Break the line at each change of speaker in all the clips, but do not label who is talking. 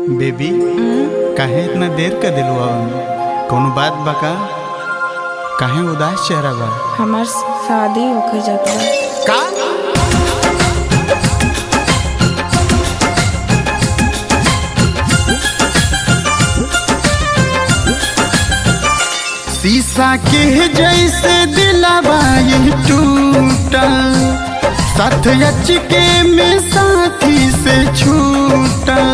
baby काहे इतना देर कर दिलू अब कौनो बात बा का काहे उदास चेहरा बा
हमार शादी होके जाता
का शीशा के जैसे दिलावा ये टूटल साथ अचके में साथी से छूटल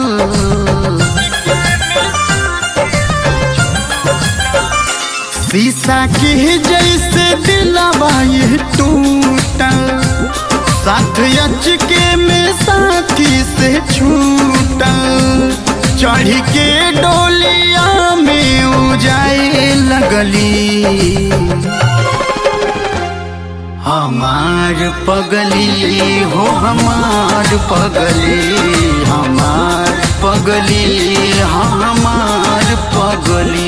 शीशा के जैसे दिलावा ये टूटल साथ अचके में साथी से छूटल चढ़ के डोलिया में उजाए लगली हमार पगली हो हमार पगली हमार पगली हमार पगली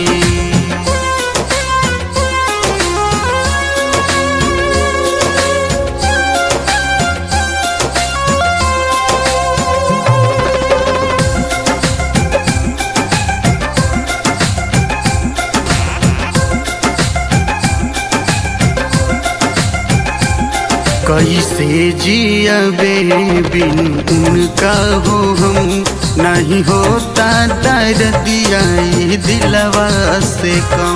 कैसे जियबे बिन उनका हो हम नहीं होता दर दिया ये दिलवा से कम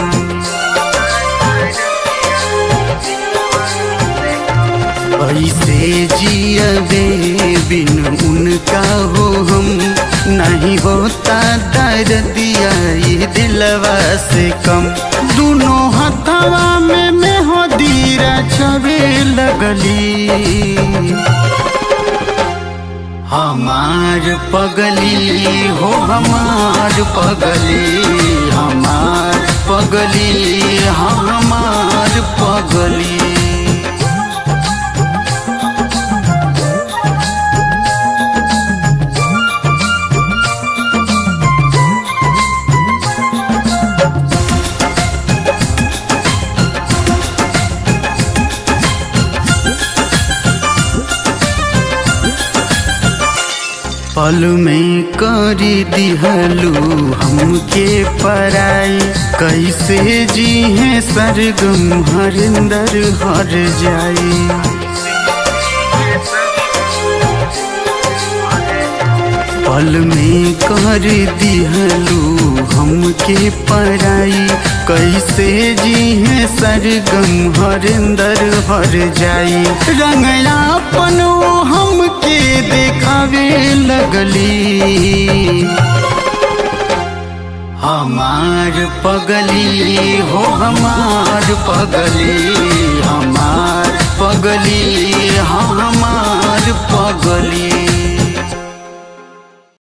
ऐसे जियबे बिन उनका हो हम नहीं होता दर दिया ये दिलवा से कम दोनों हथवा में मैं हो दीरा छबे लगली हमार पगली हो हमार पगली हमार पगली हमार पगली पल में करी दिहलू हमके पराई कैसे जी है सरगम हरिंदर हर जाई पल में कर दिहलू हमके पराई कैसे जी है सरगम हरिंदर हर जाई रंगलापन वो हमके देखावे लगली हमार पगली हो हमार पगली हमार पगली हाँ